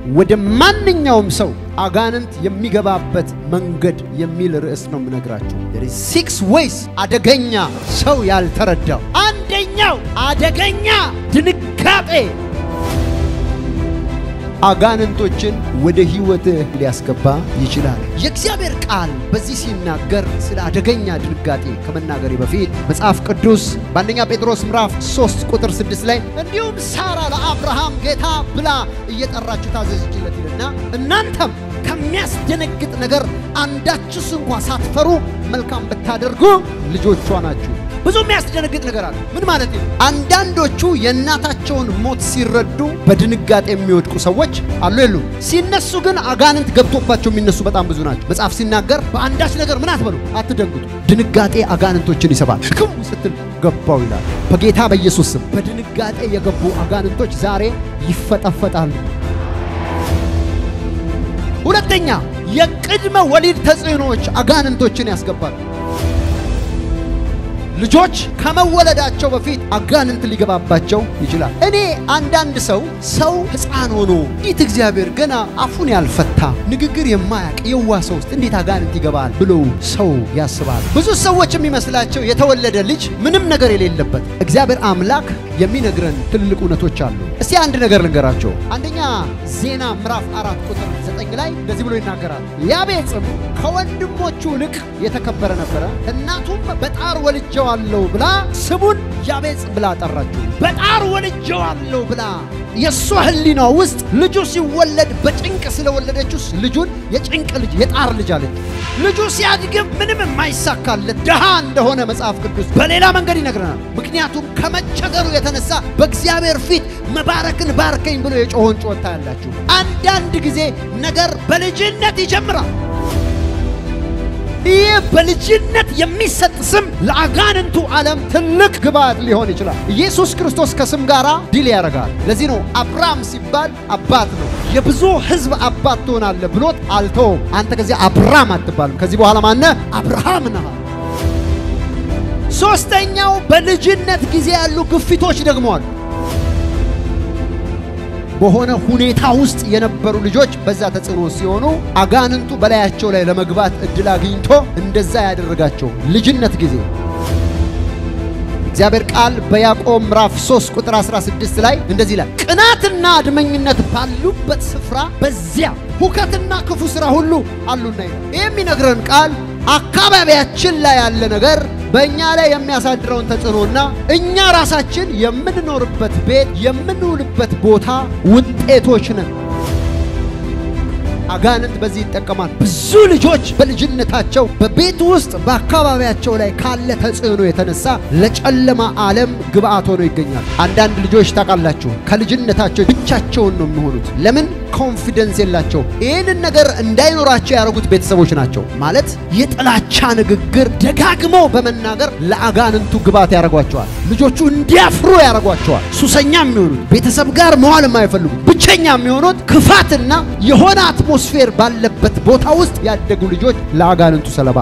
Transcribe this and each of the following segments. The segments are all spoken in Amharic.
ወደ ማንኛውም ሰው አጋንንት የሚገባበት መንገድ የሚል ርዕስ ነው የምነግራቸው። ሲክስ ዌይስ አደገኛ ሰው ያልተረዳው አንደኛው አደገኛ ድንጋጤ አጋንንቶችን ወደ ሕይወትህ ሊያስገባ ይችላል። የእግዚአብሔር ቃል በዚህ ሲናገር ስለ አደገኛ ድንጋጤ ከመናገሬ በፊት መጽሐፍ ቅዱስ በአንደኛ ጴጥሮስ ምዕራፍ 3 ቁጥር 6 ላይ እንዲሁም ሳራ ለአብርሃም ጌታ ብላ እየጠራችሁ ታዘዘችለት ይልና እናንተም ከሚያስደነግጥ ነገር አንዳችስ እንኳ ሳትፈሩ መልካም ብታደርጉ ልጆቿ ናችሁ። ብዙ የሚያስደነግጥ ነገር አለ። ምን ማለት ነው? አንዳንዶቹ የእናታቸውን ሞት ሲረዱ በድንጋጤ የሚወድቁ ሰዎች አሉ የሉ? ሲነሱ ግን አጋንንት ገብቶባቸው የሚነሱ በጣም ብዙ ናቸው። መጽሐፍ ሲናገር በአንዳች ነገር ምን አትበሉ፣ አትደንግጡ። ድንጋጤ አጋንንቶችን ይሰባል። ክው ስትል ገባው ይላል። በጌታ በኢየሱስ ስም በድንጋጤ የገቡ አጋንንቶች ዛሬ ይፈጠፈጣሉ። ሁለተኛ የቅድመ ወሊድ ተጽዕኖዎች አጋንንቶችን ያስገባሉ። ልጆች ከመወለዳቸው በፊት አጋንንት ሊገባባቸው ይችላል። እኔ አንዳንድ ሰው ሰው ሕፃን ሆኖ እንዴት እግዚአብሔር ገና አፉን ያልፈታ ንግግር የማያውቅ የዋ ሰው ውስጥ እንዴት አጋንንት ይገባል ብሎ ሰው ያስባል። ብዙ ሰዎች የሚመስላቸው የተወለደ ልጅ ምንም ነገር የሌለበት እግዚአብሔር አምላክ የሚነግረን ትልልቅ እውነቶች አሉ። እስቲ አንድ ነገር ልንገራቸው። አንደኛ ዜና ምዕራፍ አራት ቁጥር ዘጠኝ ላይ እንደዚህ ብሎ ይናገራል። ያቤጽም ከወንድሞቹ ይልቅ የተከበረ ነበረ፣ እናቱም በጣር ወልጀዋለሁ ብላ ስሙን ያቤጽ ብላ ጠራችው። በጣር ወልጀዋለሁ ብላ የእሷ ሕሊና ውስጥ ልጁ ሲወለድ በጭንቅ ስለወለደችው ልጁን የጭንቅ ልጅ የጣር ልጅ አለች። ልጁ ሲያድግም ምንም የማይሳካለት ድሃ እንደሆነ መጽሐፍ ቅዱስ በሌላ መንገድ ይነግረናል። ምክንያቱም ከመቸገሩ የተነሳ በእግዚአብሔር ፊት መባረክን ባርከኝ ብሎ የጮሆን ጮታ ያላችሁ አንዳንድ ጊዜ ነገር በልጅነት ይጀምራል። ይህ በልጅነት የሚሰጥ ስም ለአጋንንቱ ዓለም ትልቅ ግብዓት ሊሆን ይችላል። ኢየሱስ ክርስቶስ ከስም ጋር ዲል ያደርጋል። ለዚህ ነው አብርሃም ሲባል አባት ነው። የብዙ ሕዝብ አባት ትሆናለህ ብሎት አልተውም። አንተ ከዚህ አብርሃም አትባልም። ከዚህ በኋላ ማነ አብርሃም ነህ። ሶስተኛው በልጅነት ጊዜ ያሉ ግፊቶች ደግሞ አሉ። በሆነ ሁኔታ ውስጥ የነበሩ ልጆች በዛ ተጽዕኖ ሲሆኑ አጋንንቱ በላያቸው ላይ ለመግባት እድል አግኝቶ እንደዛ ያደረጋቸው ልጅነት ጊዜ እግዚአብሔር ቃል በያዕቆብ ምዕራፍ 3 ቁጥር 16 ላይ እንደዚህ ይላል፣ ቅናትና አድመኝነት ባሉበት ስፍራ በዚያ ሁከትና ክፉ ሥራ ሁሉ አሉና ይላል። ይህ የሚነግረን ቃል አካባቢያችን ላይ ያለ ነገር በእኛ ላይ የሚያሳድረውን ተጽዕኖና እኛ ራሳችን የምንኖርበት ቤት የምንውልበት ቦታ ውጤቶች ነን። አጋንንት በዚህ ይጠቀማል። ብዙ ልጆች በልጅነታቸው በቤት ውስጥ በአካባቢያቸው ላይ ካለ ተጽዕኖ የተነሳ ለጨለማ ዓለም ግብአት ሆነው ይገኛሉ። አንዳንድ ልጆች ታውቃላችሁ፣ ከልጅነታቸው ብቻቸውን ነው የሚሆኑት። ለምን? ኮንፊደንስ የላቸው። ይህንን ነገር እንዳይኖራቸው ያደረጉት ቤተሰቦች ናቸው። ማለት የጥላቻ ንግግር ደጋግመው በመናገር ለአጋንንቱ ግብአት ያደርጓቸዋል። ልጆቹ እንዲያፍሩ ያደርጓቸዋል። ሱሰኛ የሚሆኑት ቤተሰብ ጋር መዋል የማይፈልጉት ብቸኛ የሚሆኑት ክፋትና የሆነ አትሞስፌር ባለበት ቦታ ውስጥ ያደጉ ልጆች ለአጋንንቱ ሰለባ።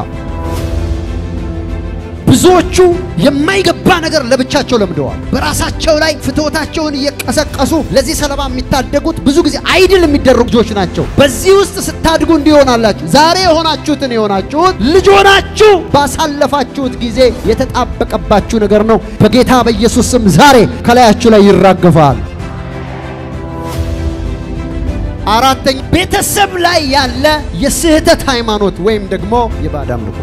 ብዙዎቹ የማይገባ ነገር ለብቻቸው ለምደዋል። በራሳቸው ላይ ፍትወታቸውን እየቀሰቀሱ ለዚህ ሰለባ የሚታደጉት ብዙ ጊዜ አይድል የሚደረጉ ልጆች ናቸው። በዚህ ውስጥ ስታድጉ እንዲሆናላችሁ ዛሬ የሆናችሁትን የሆናችሁት ልጅ ሆናችሁ ባሳለፋችሁት ጊዜ የተጣበቀባችሁ ነገር ነው። በጌታ በኢየሱስ ስም ዛሬ ከላያችሁ ላይ ይራገፋል። አራተኛ ቤተሰብ ላይ ያለ የስህተት ሃይማኖት ወይም ደግሞ የባዕድ አምልኮ።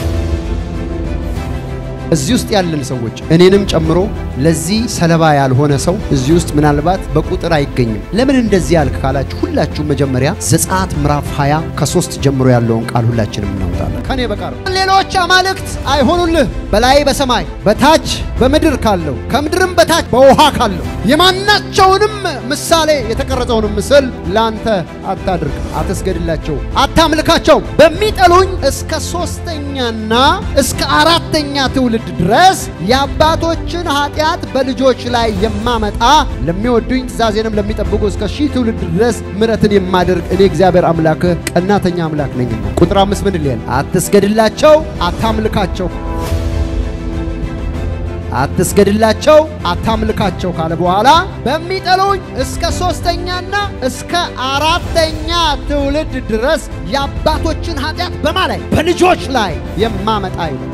እዚህ ውስጥ ያለን ሰዎች እኔንም ጨምሮ ለዚህ ሰለባ ያልሆነ ሰው እዚህ ውስጥ ምናልባት በቁጥር አይገኝም። ለምን እንደዚህ ያልክ ካላችሁ ሁላችሁም መጀመሪያ ዘጸአት ምዕራፍ 20 ከሶስት ጀምሮ ያለውን ቃል ሁላችንም እናውጣለን። ከኔ በቀር ሌሎች አማልክት አይሆኑልህ፣ በላይ በሰማይ በታች በምድር ካለው ከምድርም በታች በውሃ ካለው የማናቸውንም ምሳሌ የተቀረጸውን ምስል ለአንተ አታድርግ፣ አትስገድላቸው፣ አታምልካቸውም። በሚጠሉኝ እስከ ሶስተኛና እስከ አራተኛ ትውልድ ድረስ የአባቶችን ኃጢአት በልጆች ላይ የማመጣ ለሚወዱኝ ትእዛዜንም ለሚጠብቁ እስከ ሺህ ትውልድ ድረስ ምሕረትን የማደርግ እኔ እግዚአብሔር አምላክህ ቀናተኛ አምላክ ነኝና። ቁጥር አምስት ምን ይላል? አትስገድላቸው፣ አታምልካቸው አትስገድላቸው፣ አታምልካቸው ካለ በኋላ በሚጠሉኝ እስከ ሶስተኛና እስከ አራተኛ ትውልድ ድረስ የአባቶችን ኃጢአት በማ ላይ በልጆች ላይ የማመጣ ይላል።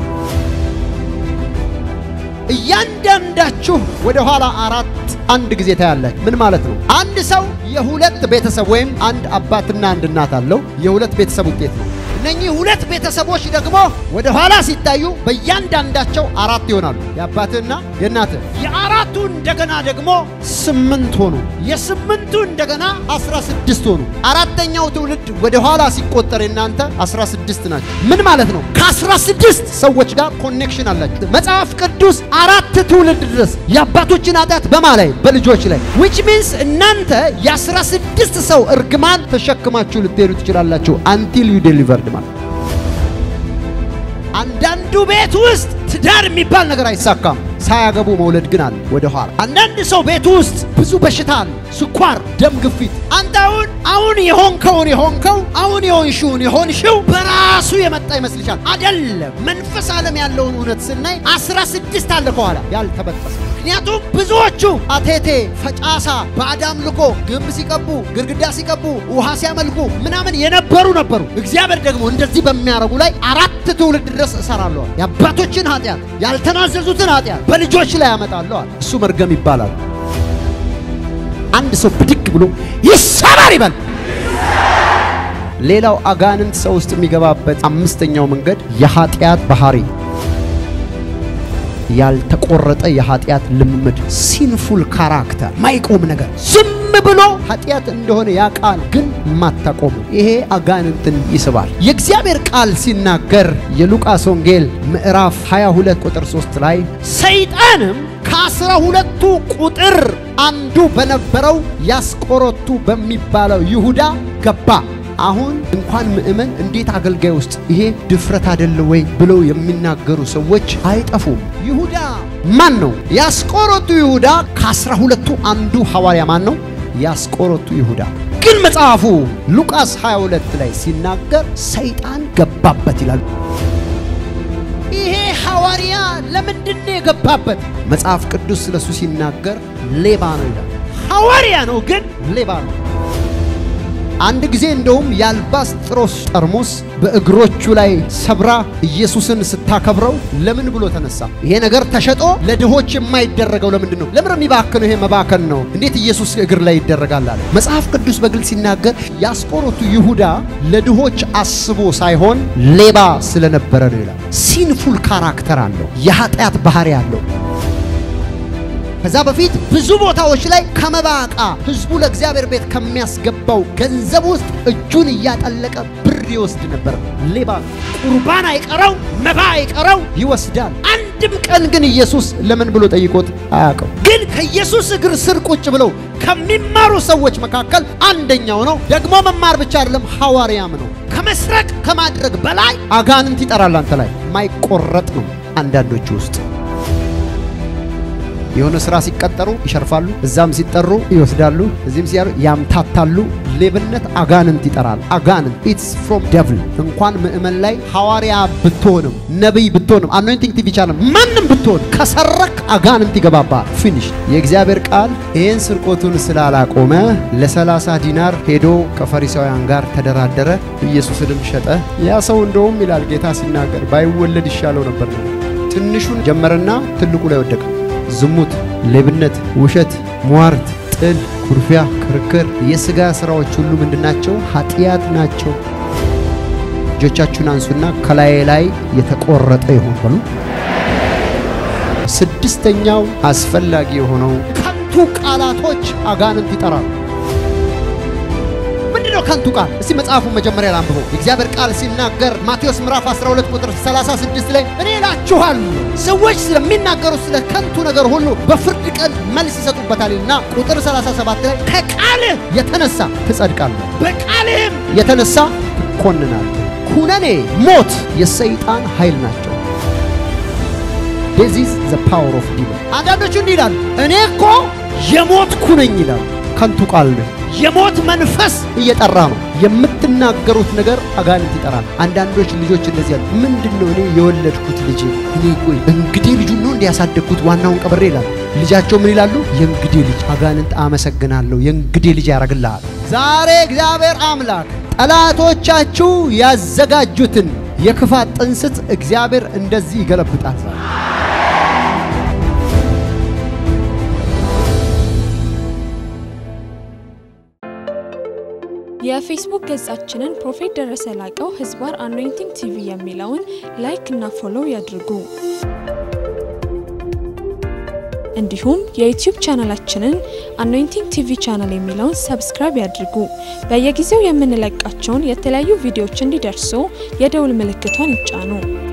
እያንዳንዳችሁ ወደ ኋላ አራት አንድ ጊዜ ታያላችሁ። ምን ማለት ነው? አንድ ሰው የሁለት ቤተሰብ ወይም አንድ አባትና አንድ እናት አለው። የሁለት ቤተሰብ ውጤት ነው። እነኚህ ሁለት ቤተሰቦች ደግሞ ወደ ኋላ ሲታዩ በእያንዳንዳቸው አራት ይሆናሉ። የአባትህና የእናትህ የአራቱ እንደገና ደግሞ ስምንት ሆኑ። የስምንቱ እንደገና አስራ ስድስት ሆኑ። አራተኛው ትውልድ ወደ ኋላ ሲቆጠር የናንተ አስራ ስድስት ናቸው። ምን ማለት ነው? ከአስራ ስድስት ሰዎች ጋር ኮኔክሽን አላችሁ። መጽሐፍ ቅዱስ አራት ትውልድ ድረስ የአባቶችን ኃጢአት በማ ላይ በልጆች ላይ ዊች ሚንስ እናንተ የአስራ ስድስት ሰው እርግማን ተሸክማችሁ ልትሄዱ ትችላላችሁ አንቲል ዩ ዴሊቨርድ ማለት አንዳንዱ ቤት ውስጥ ትዳር የሚባል ነገር አይሳካም። ሳያገቡ መውለድ ግን አለ ወደ ኋላ። አንዳንድ ሰው ቤት ውስጥ ብዙ በሽታ አለ፣ ስኳር፣ ደም ግፊት። አንተ አሁን አሁን የሆንከውን የሆንከው አሁን የሆንሽውን የሆንሽው በራሱ የመጣ ይመስልሻል? አይደለም። መንፈስ ዓለም ያለውን እውነት ስናይ አስራ ስድስት አለ ከኋላ ያልተበጠሰ ምክንያቱም ብዙዎቹ አቴቴ ፈጫሳ ባዕድ አምልኮ ግንብ ሲቀቡ ግድግዳ ሲቀቡ ውሃ ሲያመልኩ ምናምን የነበሩ ነበሩ። እግዚአብሔር ደግሞ እንደዚህ በሚያረጉ ላይ አራት ትውልድ ድረስ እሰራለሁ። የአባቶችን ኃጢአት ያልተናዘዙትን ኃጢአት በልጆች ላይ ያመጣለሁ። እሱ መርገም ይባላል። አንድ ሰው ብድግ ብሎ ይሰበር ይበል። ሌላው አጋንንት ሰው ውስጥ የሚገባበት አምስተኛው መንገድ የኃጢአት ባህሪ ያልተቆረጠ የኃጢአት ልምምድ ሲንፉል ካራክተር ማይቆም ነገር ዝም ብሎ ኃጢአት እንደሆነ ያውቃል፣ ግን ማታቆሙ ይሄ አጋንንትን ይስባል። የእግዚአብሔር ቃል ሲናገር የሉቃስ ወንጌል ምዕራፍ 22 ቁጥር 3 ላይ ሰይጣንም ከአስራ ሁለቱ ቁጥር አንዱ በነበረው ያስቆሮቱ በሚባለው ይሁዳ ገባ። አሁን እንኳን ምእመን እንዴት አገልጋይ ውስጥ ይሄ ድፍረት አይደለ ወይ ብለው የሚናገሩ ሰዎች አይጠፉም። ይሁዳ ማን ነው? ያስቆሮቱ ይሁዳ ከአስራ ሁለቱ አንዱ ሐዋርያ ማን ነው? ያስቆሮቱ ይሁዳ። ግን መጽሐፉ ሉቃስ 22 ላይ ሲናገር ሰይጣን ገባበት ይላል። ይሄ ሐዋርያ ለምንድን ነው የገባበት? መጽሐፍ ቅዱስ ስለሱ ሲናገር ሌባ ነው ይላል። ሐዋርያ ነው ግን ሌባ ነው። አንድ ጊዜ እንደውም የአልባስጥሮስ ጠርሙስ በእግሮቹ ላይ ሰብራ ኢየሱስን ስታከብረው ለምን ብሎ ተነሳ። ይሄ ነገር ተሸጦ ለድሆች የማይደረገው ለምንድን ነው? ለምን የሚባክነው? ይሄ መባከን ነው። እንዴት ኢየሱስ እግር ላይ ይደረጋል አለ መጽሐፍ ቅዱስ በግልጽ ሲናገር። የአስቆሮቱ ይሁዳ ለድሆች አስቦ ሳይሆን ሌባ ስለነበረ ነው ይላል። ሲንፉል ካራክተር አለው፣ የኃጢአት ባህሪ አለው። ከዛ በፊት ብዙ ቦታዎች ላይ ከመባ ዕቃ ህዝቡ ለእግዚአብሔር ቤት ከሚያስገባው ገንዘብ ውስጥ እጁን እያጠለቀ ብር ይወስድ ነበር። ሌባ ቁርባን አይቀረው፣ መባ አይቀረው ይወስዳል። አንድም ቀን ግን ኢየሱስ ለምን ብሎ ጠይቆት አያውቅም። ግን ከኢየሱስ እግር ስር ቁጭ ብለው ከሚማሩ ሰዎች መካከል አንደኛው ነው። ደግሞ መማር ብቻ አይደለም ሐዋርያም ነው። ከመስረቅ ከማድረግ በላይ አጋንንት ይጠራል አንተ ላይ ማይቆረጥ ነው አንዳንዶቹ ውስጥ የሆነ ስራ ሲቀጠሩ ይሸርፋሉ፣ እዛም ሲጠሩ ይወስዳሉ፣ እዚህም ሲያሩ ያምታታሉ። ሌብነት አጋንንት ይጠራል። አጋንንት ኢትስ ፍሮም ደቭል። እንኳን ምእመን ላይ ሐዋርያ ብትሆንም ነቢይ ብትሆንም አኖይንቲንግ ቲቪ ቻናል ማንም ብትሆን ከሰረክ አጋንንት ይገባባል። ፊኒሽ። የእግዚአብሔር ቃል ይህን ስርቆቱን ስላላቆመ ለሰላሳ ዲናር ሄዶ ከፈሪሳውያን ጋር ተደራደረ፣ ኢየሱስንም ሸጠ። ያ ሰው እንደውም ይላል ጌታ ሲናገር ባይወለድ ይሻለው ነበር። ትንሹን ጀመረና ትልቁ ላይ ወደቀ። ዝሙት፣ ሌብነት፣ ውሸት፣ ሟርት፣ ጥል፣ ኩርፊያ፣ ክርክር፣ የሥጋ ሥራዎች ሁሉ ምንድናቸው? ኃጢአት ናቸው። እጆቻችሁን አንሱና ከላይ ላይ የተቆረጠ ይሆን በሉ። ስድስተኛው አስፈላጊ የሆነው ከንቱ ቃላቶች አጋንንት ይጠራሉ። ምንድነው ከንቱ ቃል? እስቲ መጽሐፉን መጀመሪያ ላንብበው። የእግዚአብሔር ቃል ሲናገር ማቴዎስ ምዕራፍ 12 ቁጥር 36 ላይ እኔ እላችኋለሁ ሰዎች ስለሚናገሩ ስለ ከንቱ ነገር ሁሉ በፍርድ ቀን መልስ ይሰጡበታል እና ቁጥር 37 ላይ ከቃልህ የተነሳ ትጸድቃለህ፣ በቃልህም የተነሳ ትኮንናለህ። ኩነኔ፣ ሞት የሰይጣን ኃይል ናቸው። ዚስ ዘ ፓወር ኦፍ ዲመን። አንዳንዶቹ እንዲህ ይላሉ፣ እኔ እኮ የሞትኩ ነኝ ይላሉ። ከንቱ ቃል ነው። የሞት መንፈስ እየጠራ ነው። የምትናገሩት ነገር አጋንንት ይጠራል። አንዳንዶች ልጆች እንደዚህ ያሉ ምንድን ነው እኔ የወለድኩት ልጅ እኔ ቆይ እንግዲህ ልጁን ነው እንዲያሳደግኩት ዋናውን ቀብሬ ይላል። ልጃቸው ምን ይላሉ? የእንግዴ ልጅ። አጋንንት አመሰግናለሁ የእንግዴ ልጅ ያደርግልሃል። ዛሬ እግዚአብሔር አምላክ ጠላቶቻችሁ ያዘጋጁትን የክፋት ጥንስት እግዚአብሔር እንደዚህ ይገለብጣል። የፌስቡክ ገጻችንን ፕሮፌት ደረሰ ላቀው ህዝባር አኖይንቲንግ ቲቪ የሚለውን ላይክ እና ፎሎው ያድርጉ። እንዲሁም የዩቲዩብ ቻናላችንን አኖይንቲንግ ቲቪ ቻናል የሚለውን ሰብስክራይብ ያድርጉ። በየጊዜው የምንለቃቸውን የተለያዩ ቪዲዮዎች እንዲደርሱ የደውል ምልክቷን ይጫኑ።